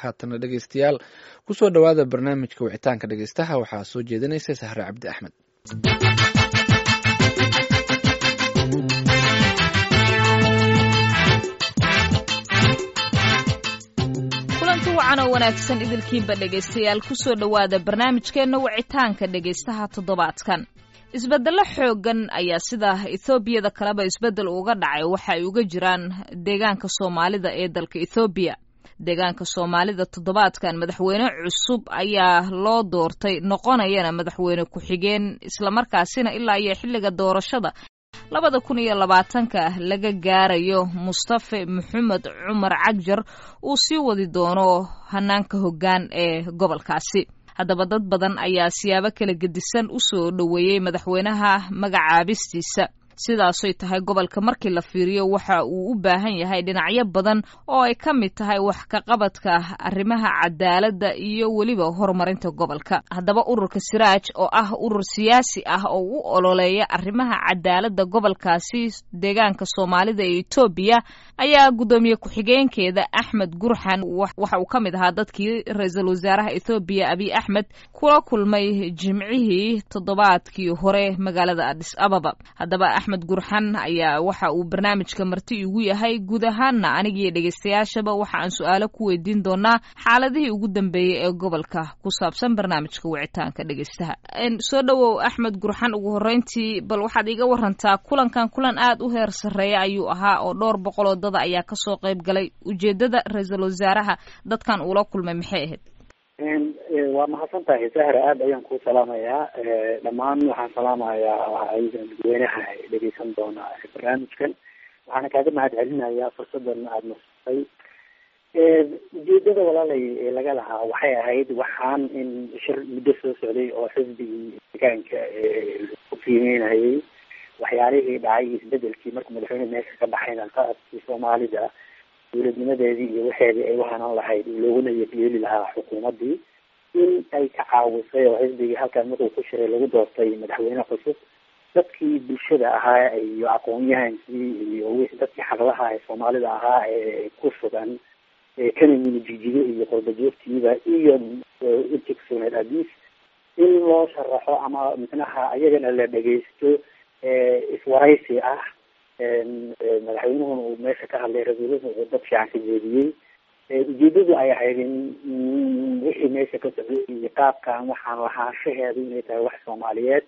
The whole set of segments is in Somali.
haatana dhegeystayaal kusoo dhowaada barnaamijka wicitaanka dhegeystaha waxaa soo jeedinaysa sahre cabdi axmed kulanti wacan oo wanaagsan idilkiinba dhegaystayaal kusoo dhowaada barnaamijkeenna wicitaanka dhegaystaha toddobaadkan isbeddello xooggan ayaa sida ethoobiada kaleba isbeddel uga dhacay waxa ay uga jiraan deegaanka soomaalida ee dalka ethoobiya deegaanka soomaalida toddobaadkan madaxweyne cusub ayaa loo doortay noqonayana madaxweyne ku-xigeen islamarkaasina ilaa iyo xilliga doorashada labada kun iyo labaatanka laga gaarayo mustafe maxamed cumar cagjar uu sii wadi doono hanaanka hoggaan ee gobolkaasi haddaba dad badan ayaa siyaabo kala gedisan u soo dhoweeyey madaxweynaha magacaabistiisa sidaasoy tahay gobolka markii la fiiriyo waxa uu u baahan yahay dhinacyo badan oo ay ka mid tahay wax ka qabadka arrimaha cadaaladda iyo weliba horumarinta gobolka haddaba ururka siraaj oo ah urur siyaasi ah oo u ololeeya arrimaha cadaaladda gobolkaasi deegaanka soomaalida ee etoobiya ayaa guddoomiye ku-xigeenkeeda axmed gurxan waxa uu ka mid ahaa dadkii ra-iisul wasaaraha ethoobiya abiy axmed kula kulmay jimcihii toddobaadkii hore magaalada adis ababa haddaba axmed gurxan ayaa waxa uu barnaamijka marti igu yahay guud ahaanna anigiiyo dhegeystayaashaba waxa aan su-aalo ku weydiin doonaa xaaladihii ugu dambeeyey ee gobolka ku saabsan barnaamijka wicitaanka dhegeystaha soo dhowow axmed gurxan ugu horreyntii bal waxaad iga warantaa kulankan kulan aad u heer sarreeya ayuu ahaa oo dhowr boqoloo dada ayaa kasoo qayb galay ujeedada ra-iisul wasaaraha dadkan uula kulmay maxay ahayd waa mahadsan tahay sahra aada ayaan kuu salaamayaa dhammaan waxaan salaamayaa dadweynaha dhegeysan doona barnaamijkan waxaana kaaga mahad celinayaa fursadan aada nasatay ujeedada walaalay laga lahaa waxay ahayd waxaan in shir muddo soo socday oo xisbigii deegaanka ku qiimeynayay waxyaalihii dhacay isbedelkii markuu madaxweyne meesha ka baxayna qaadkii soomaalida dowladnimadeedii iyo waxeedii ay uhanan lahayd looguna yeeli lahaa xukuumaddii in ay ka caawisay oo xisbigii halkaan markuu ku shiray lagu doortay madaxweyne cusub dadkii bulshada ahaa iyo aqoon-yahankii iyo wixii dadkii xaqlaha ee soomaalida ahaa ee ku sugan kana yimi jijigo iyo qorbajoogtiiba iyo intii kusugnayd adiis in loo sharaxo ama micnaha ayagana la dhegeysto iswaraysi ah madaxweynuhuna uu meesha ka hadlay ra-iisulhu uu dad fiican ka jeediyey ujeedadu ay ahayd in wixii meesha ka socday iyo qaabkan waxaan lahaanshaheedu inay tahay wax soomaaliyeed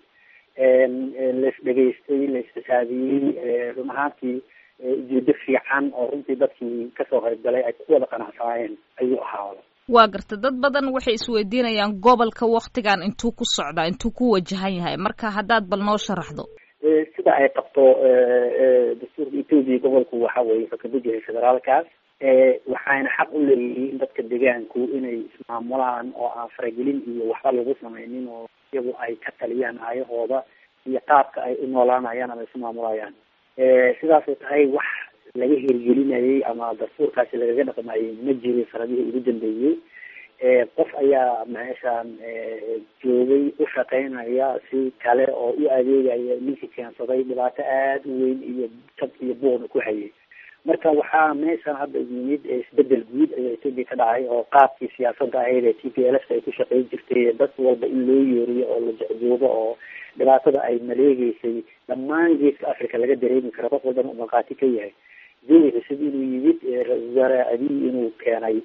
lais dhegaystay la isxisaabiyey run ahaantii ujeedo fiican oo runtii dadkii kasoo qayb galay ay ku wada qanacsanaayeen ayuu ahaada waa garta dad badan waxay isweydiinayaan gobolka waktigan intuu ku socdaa intuu ku wajahan yahay marka haddaad bal noo sharaxdo sida ay qabto dastuurka etoobiya gobolku waxa weye wuxuu ka mid yahay federaalkaas waxayna xaq u leeyihiin dadka deegaanku inay ismaamulaan oo aan faragelin iyo waxba lagu sameynin oo iyagu ay ka taliyaan aayahooda iyo qaabka ay u noolaanayaan ama isu maamulayaan sidaasay tahay wax laga hirgelinayay ama dastuurkaasi lagaga dhaqmayay ma jirin sanadihii ugu dambeeyey qof ayaa meeshaan joogay u shaqeynaya si kale oo u adeegaya ninkii keensaday dhibaato aada u weyn iyo jab iyo buuqna ku hayay marka waxaa meeshaan hadda yimid isbedel guud ayaa etoobiya ka dhacay oo qaabkii siyaasadda ahayd ee t p l f ay ku shaqeyn jirtay dad walba in loo yeeriyo oo la jecjoogo oo dhibaatada ay maleegeysay dhammaan geeska africa laga dareemi karo qof walbana uu markhaati ka yahay jawi cusub inuu yimid ra-isul wasaare abiy inuu keenay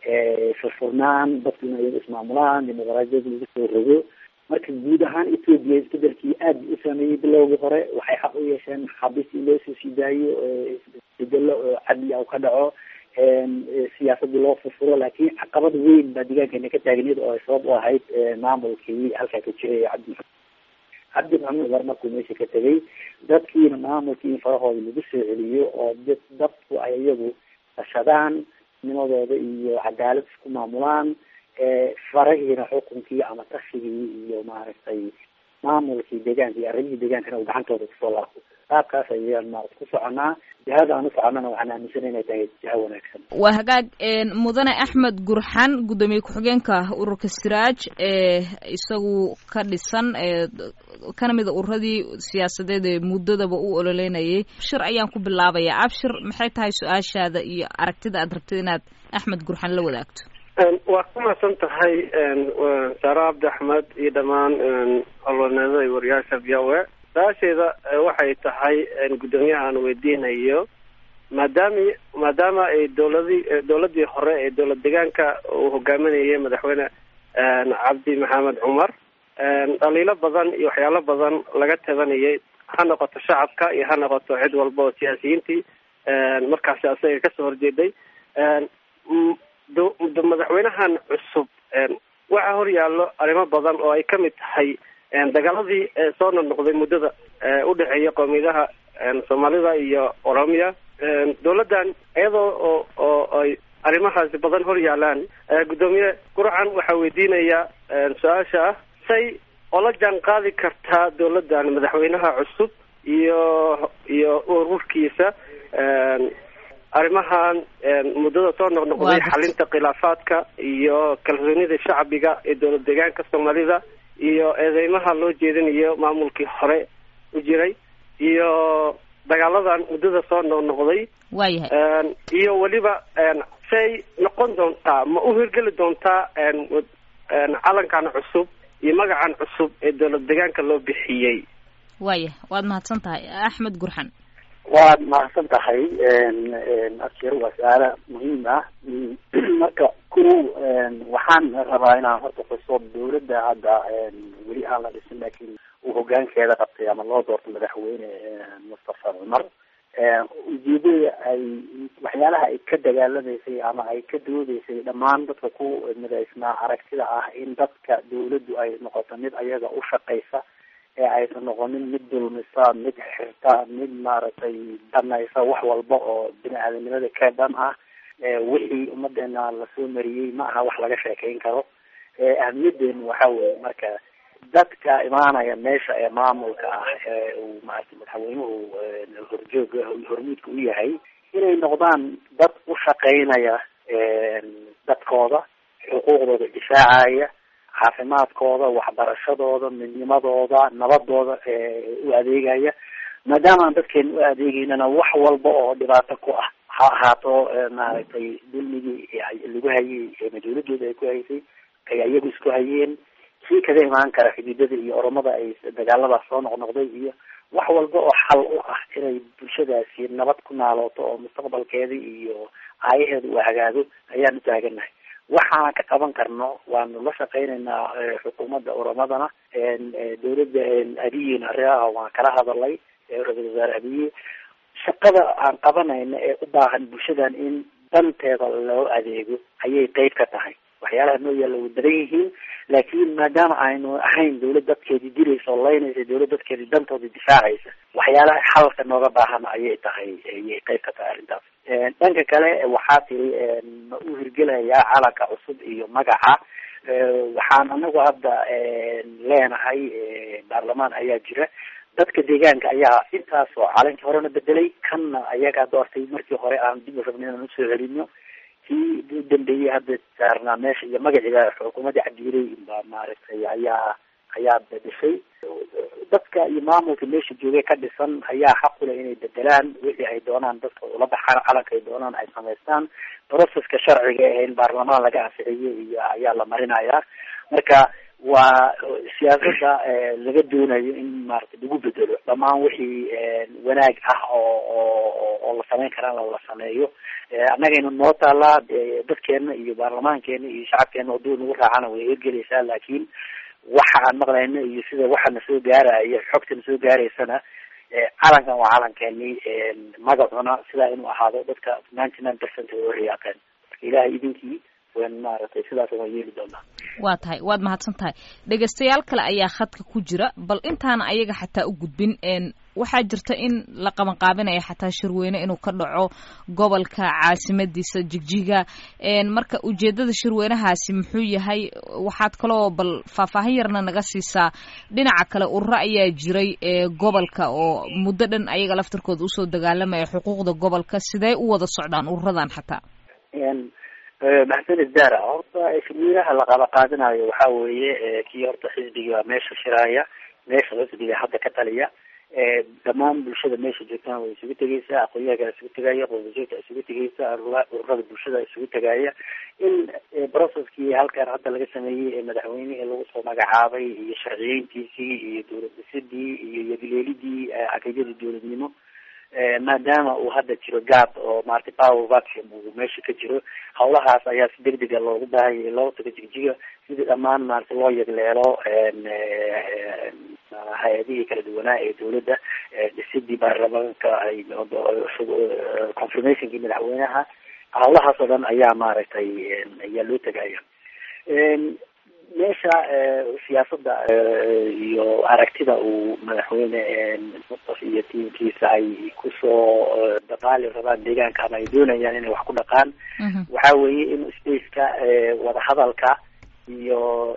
furfurnaan dadku inay iyaga ismaamulaan dimuqraadiyada lagu soo rogo marka guud ahaan etoobiya isbedelkii aad u sameeyey bilowgii hore waxay xaq u yeesheen maxaabiist in loo soo sii daayo isbedelo cadli u ka dhaco siyaasadii loo furfuro laakiin caqabad weyn baa deegaankeena ka taagneed oo ay sabab u ahayd maamulkii halkaa ka jiray cabdi maxamed cabdi maxamed cumar markuu meesha ka tegay dadkiina maamulkii in farahooda lagu soo celiyo oo dadku ay iyagu tashadaan nimadooda iyo cadaalad isku maamulaan farahiina xukunkii ama tashigii iyo maaragtay maamulkii deegaanka iyo arrimihii deegaankana uu gacantooda kusoo laabto qaabkaas ayaan maarata ku soconaa jihada aan u soconnana waxaan aaminsanay inay tahay jiha wanaagsan waa hagaag mudane axmed gurxan guddoomiye ku-xigeenka ururka siraaj ee isagu ka dhisan kana mida ururadii siyaasadeed ee muddadaba u ololeynayay abshir ayaan ku bilaabayaa abshir maxay tahay su-aashaada iyo aragtida aad rabtid inaad axmed gurxan la wadaagto waa ku mahadsan tahay saare cabdi axmed iyo dhammaan olonada iyo wariyaasha v o a su-aasheeda waxay tahay guddoomiyaha aan weydiinayo maadaami maadaama ay dowladii dowladii hore ee dowlad deegaanka uu hogaaminayay madaxweyne cabdi maxamed cumar dhaliilo badan iyo waxyaalo badan laga tabanayay ha noqoto shacabka iyo ha noqoto cid walba oo siyaasiyiintii markaasi asaga kasoo horjeeday madaxweynahan cusub waxaa hor yaallo arrimo badan oo ay kamid tahay dagaaladii soo noqnoqday muddada udhexeeya qoomiyadaha soomaalida iyo oromia dowladdan iyadoo oo oo ay arrimahaasi badan hor yaalaan guddoomiye gurcan waxaa weydiinaya su-aasha ah say ola jaan qaadi kartaa dowladdan madaxweynaha cusub iyo iyo ururkiisa arrimahan muddada soo noqnoqday xalinta khilaafaadka iyo kalsoonida shacbiga ee dowlad deegaanka soomaalida iyo eedeymaha loo jeedinayo maamulkii hore u jiray iyo dagaaladan muddada soo noqnoqday waayahay iyo weliba say noqon doontaa ma u hirgeli doontaa calankan cusub iyo magacan cusub ee dowlad deegaanka loo bixiyey waayah waad mahadsan tahay axmed gurxan waad mahadsan tahay askir waa su-aala muhiim ah marka ku waxaan rabaa inaan horta xuso dowladda hadda weli aan la dhisin laakiin uu hogaankeeda qabtay ama loo doorto madaxweyne mustafa cumar ujeedada ay waxyaalaha ay ka dagaalamaysay ama ay ka doodeysay dhammaan dadka ku midaysnaa aragtida ah in dadka dawladdu ay noqoto mid ayaga u shaqaysa ee aysan noqonin mid dulmisa mid xirta mid maaragtay danaysa wax walba oo bini aadanimada ka dhan ah wixii ummadeena lasoo mariyey ma aha wax laga sheekeyn karo ahamiyadeenu waxa weye marka dadka imaanaya meesha ee maamulka ah ee uu maarata madaxweynuhu horjoog hormuudka u yahay inay noqdaan dad u shaqeynaya dadkooda xuquuqdooda difaacaya caafimaadkooda waxbarashadooda midnimadooda nabadooda u adeegaya maadaama aan dadkeena u adeegeynana wax walba oo dhibaato ku ah ha ahaato maaragtay dulmigii lagu hayay mas-uuliyadooda ay ku haysay ay iyagu isku hayeen kii kaga imaan kara xididada iyo oromada ay dagaaladaas soo noqnoqday iyo wax walba oo xal u ah inay bulshadaasi nabad ku naalooto oo mustaqbalkeeda iyo aayaheeda uu hagaago ayaan u taaganahay waxaan ka qaban karno waanu la shaqeynaynaa xukuumadda oromadana dawladda abiyin arriaha waan kala hadalay ra-isul wasaare abiye shaqada aan qabanayna ee u baahan bulshadan in danteeda loo adeego ayay qeyb ka tahay waxyaalaha noo yaalla way badan yihiin laakiin maadaama aynu ahayn dawlad dadkeedii diraysa oo laynaysa dawlad dadkeedii dantooda difaacaysa waxyaalaha xalka nooga baahan ayay tahay ayay qeyb ka tahay arrintaas dhanka kale waxaa tiri ma u hirgelayaa calanka cusub iyo magaca waxaan anagu hadda leenahay baarlamaan ayaa jira dadka deegaanka ayaa intaas oo calankii horena bedelay kanna ayagaa doortay markii hore aan dib u rabnay inaan usoo celino kii u dambeeyey hadda saarnaa meesha iyo magaciiba xukuumadda cabdiiley baa maaragtay ayaa ayaa bedeshay dadka iyo maamulka meesha joogay ka dhisan ayaa xaq u leh inay bedelaan wixii ay doonaan dadka ula baxaan calanka ay doonaan ay samaystaan processka sharciga ee in baarlamaan laga ansixiyo iyo ayaa la marinayaa marka waa siyaasada laga doonayo in maarata lagu bedelo dhammaan wixii wanaag ah oo oo oo la sameyn karaan la sameeyo annagayna noo taalaa dadkeena iyo baarlamaankeena iyo shacabkeena hadduu nagu raacana way hirgelaysaa laakiin waxa aan maqlayno iyo sida waxa na soo gaaraya xogta na soo gaaraysana calankan waa calankeeni magacuna sidaa inuu ahaado dadka ninety nine percent way u riyaaqeen marka ilahay idinkii wan maaragtay sidaas waan yeeli doonaa waa tahay waad mahadsan tahay dhegaystayaal kale ayaa khadka ku jira bal intaana ayaga xataa u gudbin waxaa jirta in la qabanqaabinaya xataa shirweyne inuu ka dhaco gobolka caasimadiisa jigjiga marka ujeedada shirweynahaasi muxuu yahay waxaad kaloo bal faahfaahin yarna naga siisaa dhinaca kale ururo ayaa jiray gobolka oo muddo dhan ayaga laftarkooda usoo dagaalamaya xuquuqda gobolka sidee u wada socdaan ururadan xataa maxamed dara horta shirweynaha la qaba qaadanayo waxa weeye kii horta xisbiga meesha shiraaya meesha xisbiga hadda ka taliya dhammaan bulshada meesha joogtana way isugu tegeysaa aqoonyaha isugu tegaya qodobjoogta isugu tegeysa ururada bulshada isugu tegaya in processkii halkan hadda laga sameeyey ee madaxweynihii lagu soo magacaabay iyo sharciyeyntiisii iyo dowlad dhisidii iyo yadileelidii caqiidadii dowladnimo maadaama uu hadda jiro gaab oo maaragtay power vacuum uu meesha ka jiro hawlahaas ayaa si degdega loogu baahanyay loo tago jigjiga sidii dhammaan maaragtay loo yegleelo hay-adihii kala duwanaa ee dowladda dhisidii baarlamaanka ay confirmationkii madaxweynaha hawlahaas oo dhan ayaa maaragtay ayaa loo tegaya meesha siyaasada iyo aragtida uu madaxweyne mustaf iyo tiimkiisa ay kusoo dhaqaali rabaan deegaanka ama ay doonayaan inay wax ku dhaqaan waxa weeye in spaceka wadahadalka iyo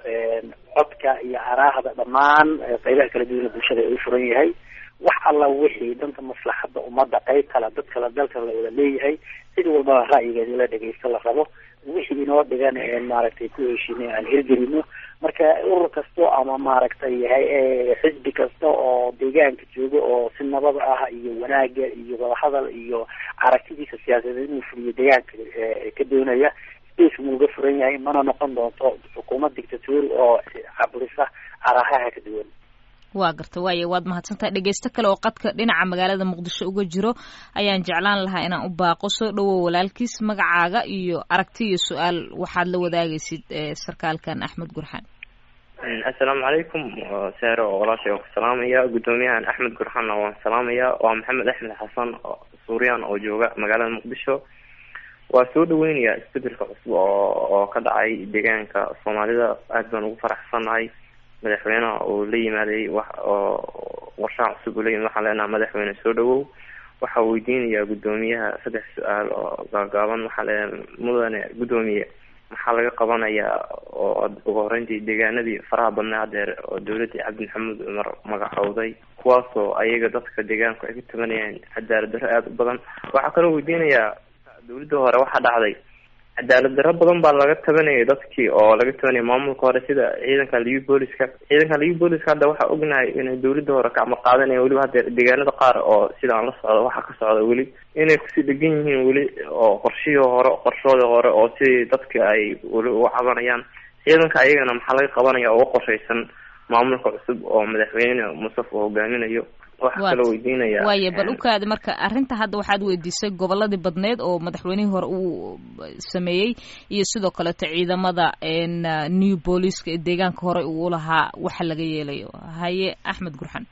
codka iyo araahda dhammaan qeybaha kala duwana bulshada ay u furan yahay wax alla wixii danta maslaxada ummadda qeyb kale dad kale dalkan la wada leeyahay cid walbaba ra'yigeeda in la dhegeysto la rabo wixii inoo dhigan maaragtay ku heshiinay aan hirgelino marka urur kasto ama maaragtay xisbi kasta oo deegaanka jooga oo si nabad ah iyo wanaaga iyo wadahadal iyo aragtidiisa siyaasadeed inuu fuliyo deegaanka ka doonaya space muu uga furan yahay mana noqon doonto xukuumad dictatori oo caburisa arahaha ka duwan waa garta waaya waad mahadsantahay dhegeysto kale oo qadka dhinaca magaalada muqdisho uga jiro ayaan jeclaan lahaa inaan u baaqo soo dhawow walaalkiis magacaaga iyo aragti iyo su-aal waxaad la wadaagaysid sarkaalkan axmed gurxaan assalaamu calaykum seere oo walaashay waan ku salaamaya guddoomiyahan axmed gurxaanna waan salaamaya waa maxamed axmed xasan suuriyan oo jooga magaalada muqdisho waa soo dhaweynaya isbedelka cusub oo oo ka dhacay deegaanka soomaalida aad baan ugu faraxsannahay madaxweyneha uu la yimaaday wax oo warshaha cusub uu la yimid waxaan leenaha madaxweyne soo dhawow waxaa weydiinayaa guddoomiyaha saddex su-aal oo gaagaaban waxaa leeyahay mudane guddoomiye maxaa laga qabanayaa oo ugu horeyntii deegaanadii faraha badnaa hadeer oo dowladii cabdi maxamuud cumar magacowday kuwaasoo ayaga dadka deegaanku ay ka tabanayaan cadaalad darro aada u badan waxaa kaloo weydiinayaa dowladda hore waxaa dhacday cadaalad darro badan baa laga tabanayay dadkii oo laga tabanaya maamulka hore sida ciidanka liu booliska ciidanka liu booliska hadda waxaa ognahay inay dowladda hore kacma qaadanaya weliba hadda deegaanada qaar oo sidaan la socdo waxaa ka socda weli inay kusii dhegan yihiin weli oo qorshihii hore qorshoodii hore oo sidii dadka ay weli uga cabanayaan ciidanka ayagana maxaa laga qabanaya uga qorshaysan maamulka cusub oo madaxweyne musaf uu hogaaminayo waxaa kaloo weydiinaya waaya bal ukaadi marka arrinta hadda waxaad weydiisay goboladii badneed oo madaxweynihii hore uu sameeyey iyo sidoo kaleeto ciidamada new booliska ee deegaanka hore uu lahaa waxa laga yeelayo haye axmed gurxan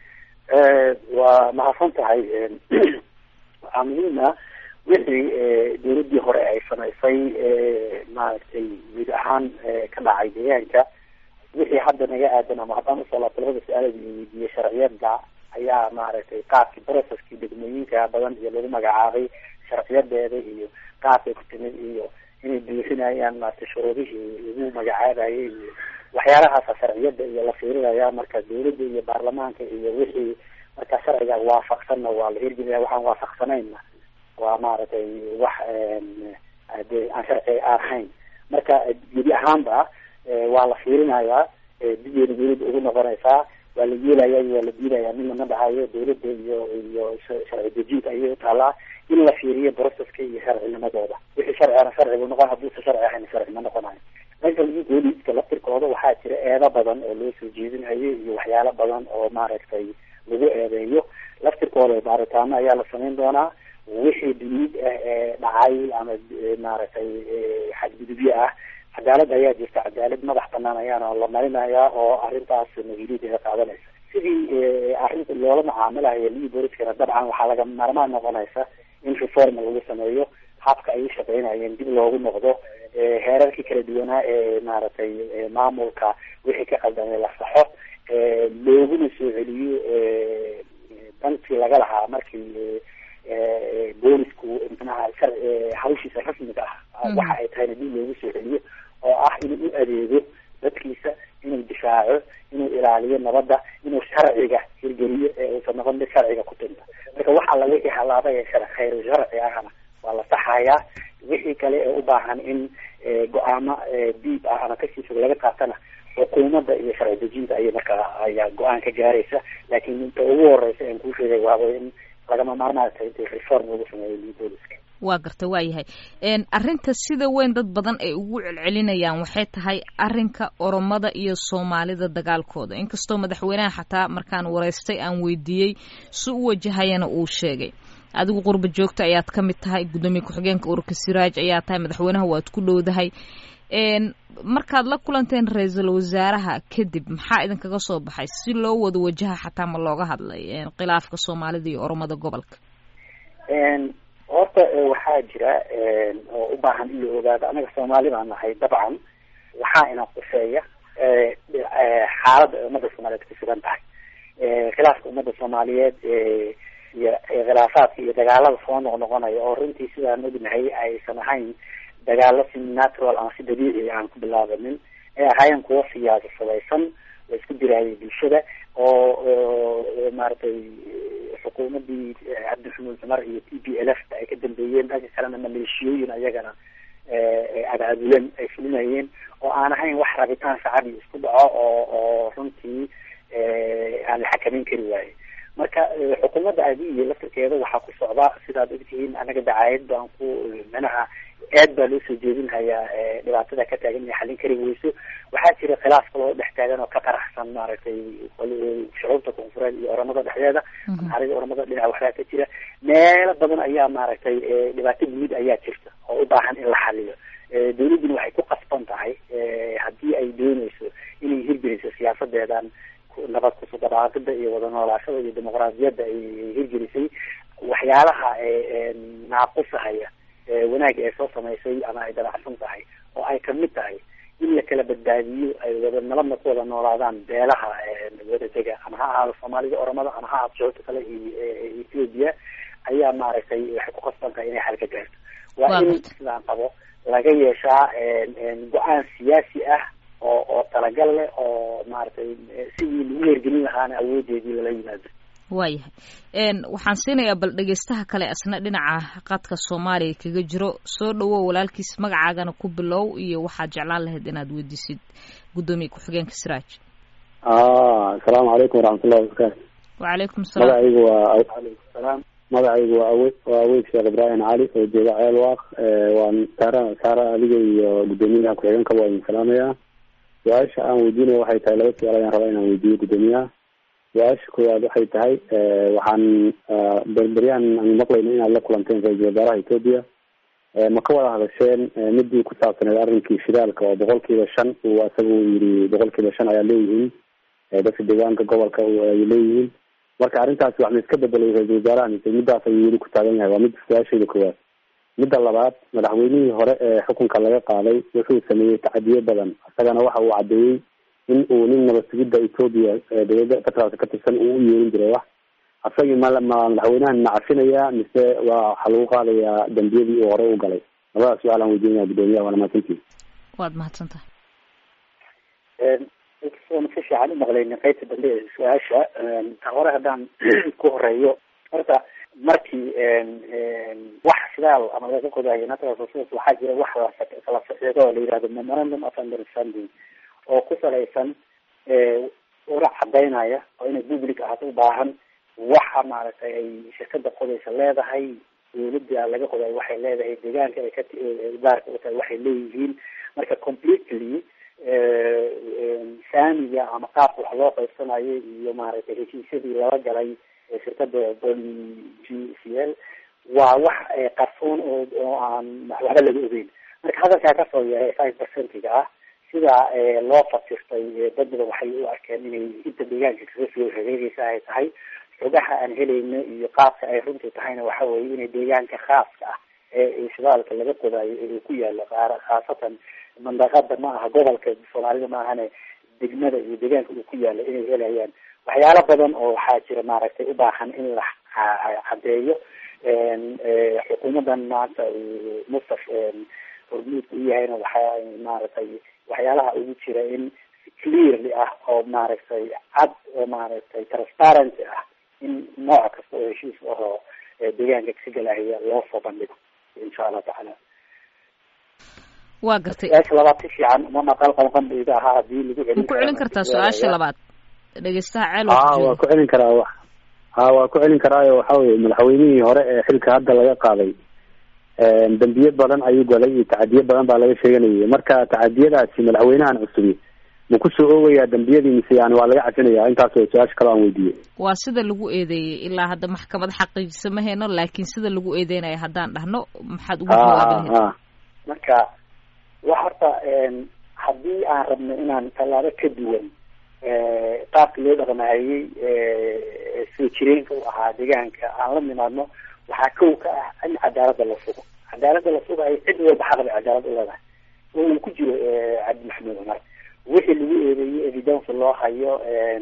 waa mahadsan tahay waxaa muhiim ah wixii dowladdii hore ay samaysay maaragtay guud ahaan ka dhacay deegaanka wixii hadda naga aadan ama haddaan usoo laabto labada su-aalada weydiiyey sharciyada ayaa maaragtay qaabkii processkii degmooyinka badan iyo lagu magacaabay sharciyadeeda iyo qaabkay ku timid iyo inay buuxinayaan maaragtay shuruudihii lagu magacaabayay iyo waxyaalahaasa sharciyada iyo la fiirinaya marka dowladda iyo baarlamaanka iyo wixii marka sharciga waafaqsanna waa la hirgelinaya waxaan waafaqsanayna waa maaragtay wax de aan sharci ahayn marka gebi ahaanba waa la fiirinayaa digeeda dowladda ugu noqonaysaa waa la yeelaya waa la diidaya midna ma dhahayo dowladda iyo iyo sharci dejinta ayay utaalaa in la fiiriyo processka iyo sharcinimadooda wixii sharcina sharci buu noqon hadduusa sharci ahayn sharci ma noqonayo dhanka lagu booliiska laftirkooda waxaa jira eedo badan oo loo soo jeedinayo iyo waxyaalo badan oo maaragtay lagu eedeeyo laftirkooda baaritaano ayaa la samayn doonaa wixii dunuud ah ee dhacay ama maaragtay xadgudubyo ah cadaalad ayaa jirta cadaalad madax banaan ayaana la marinayaa oo arrintaas mas-uuliyaddeeda qaadanaysa sidii arrinta loola macaamilayo liu booliskana dabcan waxaa laga maarmaan noqonaysa in reform lagu sameeyo habka ay u shaqeynayeen dib loogu noqdo heerarkii kala duwanaa ee maaragtay maamulka wixii ka qaldamay la saxo looguna soo celiyo dantii laga lahaa markii boolisku manaha hawshiisa rasmiga ah waxa ay tahayna dib loogu soo celiyo oo ah inuu u adeego dadkiisa inuu difaaco inuu ilaaliyo nabadda inuu sharciga hirgeliyo ee uusan noqon mid sharciga ku tinta marka wax alla wixii halaaba ee shar khayru sharci ahna waa la saxayaa wixii kale ee u baahan in go-aamo diib ah ama kasii fog laga qaatana xukuumadda iyo sharci dejinta ayay markaa ayaa go-aan ka gaaraysa laakiin inta ugu horeysa aan kuu sheegay waaba in lagama maarmaan tahay inta reform lagu sameeyo booliska waa garta waa yahay arrinta sida weyn dad badan ay ugu celcelinayaan waxay tahay arrinka oromada iyo soomaalida dagaalkooda inkastoo madaxweynaha xataa markaan wareystay aan weydiiyey si u wajahayana uu sheegay adigu qurba joogta ayaad ka mid tahay guddoomiye ku-xigeenka ururka siraaj ayaa tahay madaxweynaha waad ku dhowdahay markaad la kulanteen ra-iisul wasaaraha kadib maxaa idinkaga soo baxay si loo wada wajaha xataa ma looga hadlay khilaafka soomaalida iyo oromada gobolka horta waxaa jira oo u baahan in la ogaado anaga soomaali baan nahay dabcan waxaa ina quseeya xaaladda ay ummadda soomaaliyeed ku sugan tahay khilaafka ummadda soomaaliyeed iyo khilaafaadka iyo dagaalada soo noqnoqonaya oo runtii sidaan ognahay aysan ahayn dagaalo si natural ama si dabiici aan ku bilaabanin ay ahaayeen kuwo siyaasasadaysan oo isku diraayay bulshada oo maaragtay xukuumadii cabdixamuud cumar iyo t b l f ay ka dambeeyeen dhanka kalena maleeshiyooyin ayagana abaabulan ay fulinayeen oo aan ahayn wax rabitaan shacabi isku dhaco oo oo runtii aan la xakameyn kari waaye marka xukuumadda aadiiyo laftirkeeda waxaa ku socda sidaad ogtihiin anaga dacaayad baan ku manaha aad baa loo soo jeedinhayaa dhibaatada ka taagan inay xallin kari weyso waxaa jira khilaaf kaloo dhex taagan oo ka qaraxsan maaragtay shucuubta koonfureed iyo oramada dhexdeeda maxaarida oramada dhinac waxbaa ka jira meelo badan ayaa maaragtay dhibaato guud ayaa jirta oo u baahan in la xaliyo dawladduna waxay ku qasban tahay haddii ay dooneyso inay hirgeliso siyaasadeedan nabad kusudhawaaqida iyo wada noolaashada iyo dimuqraadiyadda ay hirgelisay waxyaalaha naaqusahaya wanaagga ay soo samaysay ama ay dabacsan tahay oo ay kamid tahay in la kala badbaadiyo ay wada nabadna ku wada noolaadaan beelaha wada dega ama ha ahaado soomaalida oromada ama ha ahaado shucuurta kale iyo ethiopia ayaa maaragtay waxay ku qasban tahay inay xal ka gaarto waa in sidaan qabo laga yeeshaa go-aan siyaasi ah oo oo talagal leh oo maaragtay sidii lagu hergelin lahaana awoodeedii lala yimaado waayahay waxaan siinayaa bal dhegeystaha kale asna dhinaca qadka soomaaliya kaga jiro soo dhawow walaalkiis magacaagana ku bilow iyo waxaad jeclaan lahayd inaad weydiisid guddoomiye ku-xigeenka siraaj asalaamu calaykum waraxmatullahi wabarakaatu wacalaykum salaam magacaygu waa alaykum salaam magacaygu waa awe waa aweyd sheekh ibraahim cali oo jooga ceel waaq waan saara saara adiga iyo guddoomiyaha ku-xigeenkaba waa idin salaamayaa su-aasha aan weydiinaya waxay tahay laba su-aal ayaan rabaa inaan weydiiyo guddoomiyaha su-aasha koowaad waxay tahay waxaan berberyahan aan maqlayno inaad la kulanteen ra-iisul wasaaraha ethoopia ma ka wada hadasheen midii ku saabsaneed arrinkii shidaalka oo boqol kiiba shan uu isaga uu yidhi boqol kiiba shan ayaa leeyihiin dadka deegaanka gobolka ay leeyihiin marka arrintaasi wax ma iska bedelay ra-iisul wasaaraha mise midaas ayuu weli ku taagan yahay waa mid su-aashayda koowaad midda labaad madaxweynihii hore ee xukunka laga qaaday wuxuu sameeyey tacadiyo badan isagana waxa uu caddeeyey in uu nin nabad sugidda ethoopia dowladda federaalka ka tirsan uu u yeerin jiray wax asagii ma ma madaxweynahan ma cafinayaa mise waa waxaa lagu qaadayaa dambiyadii uu hore u galay labadaas su-aal aan weydiinaya guddoomiyaha waana mahadsantihi waad mahadsantahay soona si fiican umaqlaynin qaybta dambe ee su-aasha ta hore haddaan ku horeeyo horta markii wax shidaal ama laga qodayo natural resource waxaa jira wax lakala saxiixdo oo la yihahdo memorandum of understanding oo ku salaysan ura cadaynaya oo inay public ahaato u baahan waxa maaragtay ay shirkada qodaysa leedahay dawladda laga qodayo waxay leedahay deegaanka ay ka daarka utahay waxay leeyihiin marka completely saamiga ama qaabka wax loo qaybsanayo iyo maaragtay heshiisyadii lala galay shirkada boli g c l waa wax qarsoon oo oo aan waxba laga ogeyn marka hadalkaa kasoo yahay five percentiga ah sida loo fasirtay dad badan waxay u arkeen inay inta deegaanka kaga soo hareegeysa ay tahay xogaha aan helayno iyo qaabka ay runtii tahayna waxa weeye inay deegaanka khaaska ah ee shidaalka laga qodayo ee ku yaalo qaar khaasatan mandaqada ma aha gobolka soomaalida maahane degmada iyo deegaanka uu ku yaalo inay helayaan waxyaalo badan oo waxaa jira maaragtay u baahan in la cadeeyo xukuumadan maanta mustaf hormuudka u yahayna waxaa maaragtay waxyaalaha ugu jira in clearly ah oo maaragtay cad oo maaragtay transparency ah in nooc kasta oo heshiis ahoo deegaanka kasi galahaya loo soo bandhigo insha allah tacaala waa gartay su-aasha labaad si fiican uma maqal qanqandayda ahaa hadii lagu celin ma ku celin kartaa su-aasha labaad dhegeystaha ceel ha waa ku celin karaa wa ha waa ku celin karaayo waxa weye madaxweynihii hore ee xilka hadda laga qaaday dambiye badan ayuu galay iyo tacadiye badan baa laga sheeganayay marka tacadiyadaasi madaxweynahan cusubi ma kusoo oogayaa dambiyadii mise yani waa laga cafinaya intaas oo su-aasha kale aan weydiiyey waa sida lagu eedeeyey ilaa hadda maxkamad xaqiijisa ma hayno laakiin sida lagu eedeynayo haddaan dhahno maxaad ugu jawaabi lahayd ha marka wa horta haddii aan rabno inaan tallaabo ka duwan qaabka loo dhaqmahayey soo jireenka u ahaa deegaanka aan la nimaadno waxaa kow ka ah in cadaalada la sugo cadaalada la sugayo cid walba xaq bay cadaalad u leedahay oo uu ku jiro cabdi maxamuud cumar wixii lagu eedeeyey evidence loo hayo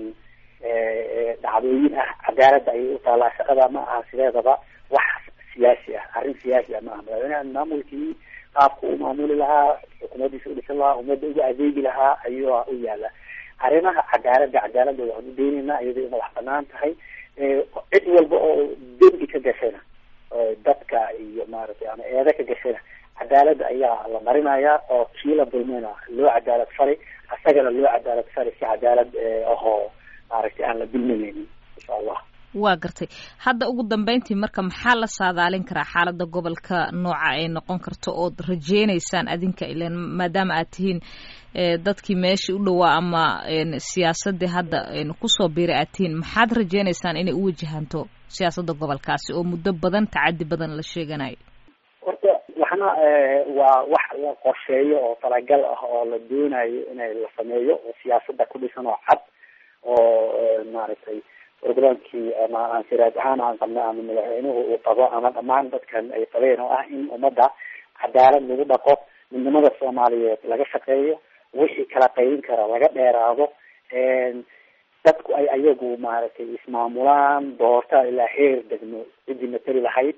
dhacdooyin ah cadaalada ayay u taalaa shaqada ma aha sideedaba wax siyaasi ah arrin siyaasi ah ma aha madaxweynaha maamulkii qaabka u maamuli lahaa xukuumaddiisa udhisan lahaa ummadda uga adeegi lahaa ayuu u yaala arrimaha cadaalada cadaalada waxaan u daynaynaa iyadoo ina wax banaan tahay cid walba oo dembi ka gashayna dadka iyo maaragtay ama eeda ka gashayna cadaalada ayaa la marinayaa oo kii la dulmeyna loo cadaalad fari asagana loo cadaalad fari si cadaalad ahoo maaragtay aan la dulminaynin insha allah waa gartay hadda ugu dambeyntii marka maxaa la saadaalin karaa xaalada gobolka nooca ay noqon karto ood rajeyneysaan adinka ilan maadaama aad tihiin dadkii meeshii u dhawaa ama siyaasadii hadda kusoo biiray aad tihiin maxaad rajeyneysaan inay u wajahanto siyaasadda gobolkaasi oo muddo badan tacadi badan la sheeganayo horta waxna waa wax la qorsheeyo oo talagal ah oo la doonayo inay la sameeyo oo siyaasada ku dhisan oo cad oo maaragtay programkii ama ansiraad ahaan aan qabna ama madaxweynuhu uu qabo ama dhammaan dadkan ay qabeen oo ah in ummadda cadaalad lagu dhaqo midnimada soomaaliyeed laga shaqeeyo wixii kala qaybin kara laga dheeraado dadku ay ayagu maaragtay ismaamulaan doorta ilaa heer degmo ciddii matali lahayd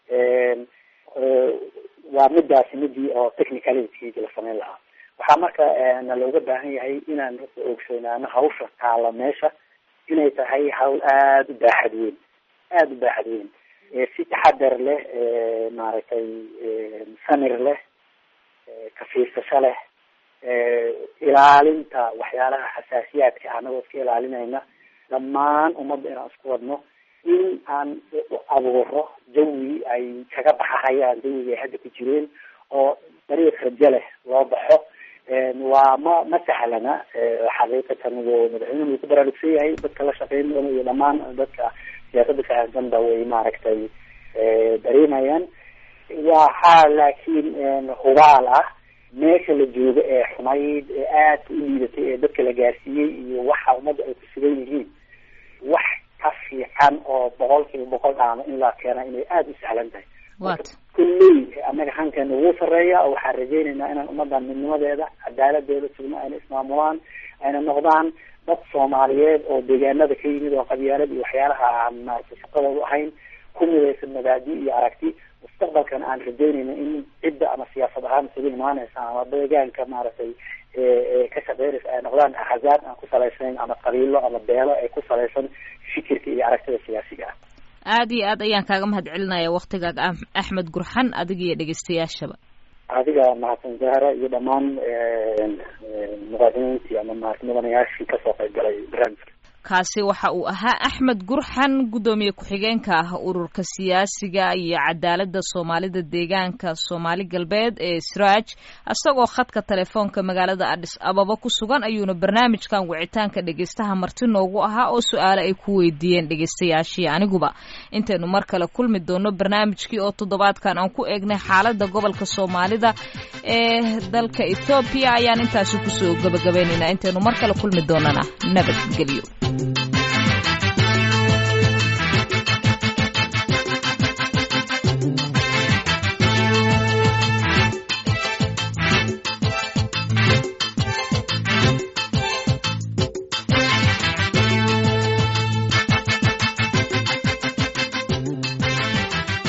waa midaasi midii oo technicalitygi la sameyn lahaa waxaa marka na looga baahan yahay inaan ogsoonaano hawsha taala meesha inay tahay hawl aada u baaxad weyn aada u baaxad weyn si taxadar leh maaragtay samir leh kafiirsasho leh ilaalinta waxyaalaha xasaasiyaadka anagoo iska ilaalinayna dhammaan ummadda inaan isku wadno in aan abuuro jawi ay kaga baxahayaan jawiga ay hadda ku jireen oo dariiq rajo leh loo baxo waa ma ma sahlana xaqiiqatan madaxweynuhu ku baraarugsan yahay dadka la shaqeyn doona iyo dhammaan dadka siyaasada fahamsanba way maaragtay dareemayaan waxaa laakiin hubaal ah meesha la joogo ee xumayd ee aadka u liidatay ee dadka la gaarsiiyey iyo waxa ummadda ay ku sugan yihiin wax ka fiican oo boqol kiiba boqol dhaama in la keena inay aada u sahlan tahay kulley annaga hankeena wuu sareeya oo waxaan rajeynaynaa inaan ummadan midnimadeeda cadaaladeeda sugno ayna ismaamulaan ayna noqdaan dad soomaaliyeed oo deegaanada ka yimid oo qabyaalad iyo waxyaalaha aan maaragtay shaqadoodu ahayn ku midaysan mabaadi iyo aragti mustaqbalkana aan rajeynayna in cidda ama siyaasad ahaan isugu imaaneysa ama deegaanka maaragtay ka shaqeynaysa ay noqdaan axzaab aan ku salaysnayn ama qabiilo ama beelo ay ku salaysan fikirka iyo aragtida siyaasiga ah aada iyo aad ayaan kaaga mahad celinaya waktigaaga axmed gurxan adiga iyo dhegeystayaashaba adiga mahadsan zahra iyo dhammaan muqaadimiintii ama maarata mudanayaashii kasoo qayb galay barnaamijka kaasi waxa uu ahaa axmed gurxan guddoomiye ku-xigeenka ah ururka siyaasiga iyo cadaaladda soomaalida deegaanka soomaali galbeed ee sraaj isagoo khadka telefoonka magaalada adhis ababa ku sugan ayuuna barnaamijkan wicitaanka dhegeystaha marti noogu ahaa oo su-aale ay ku weydiiyeen dhegeystayaashii aniguba intaynu mar kale kulmi doono barnaamijkii oo toddobaadkan aan ku eegnay xaaladda gobolka soomaalida ee dalka ethoobiya ayaan intaasi kusoo gabagabaynaynaa intaynu mar kale kulmi doonana nabadgelyo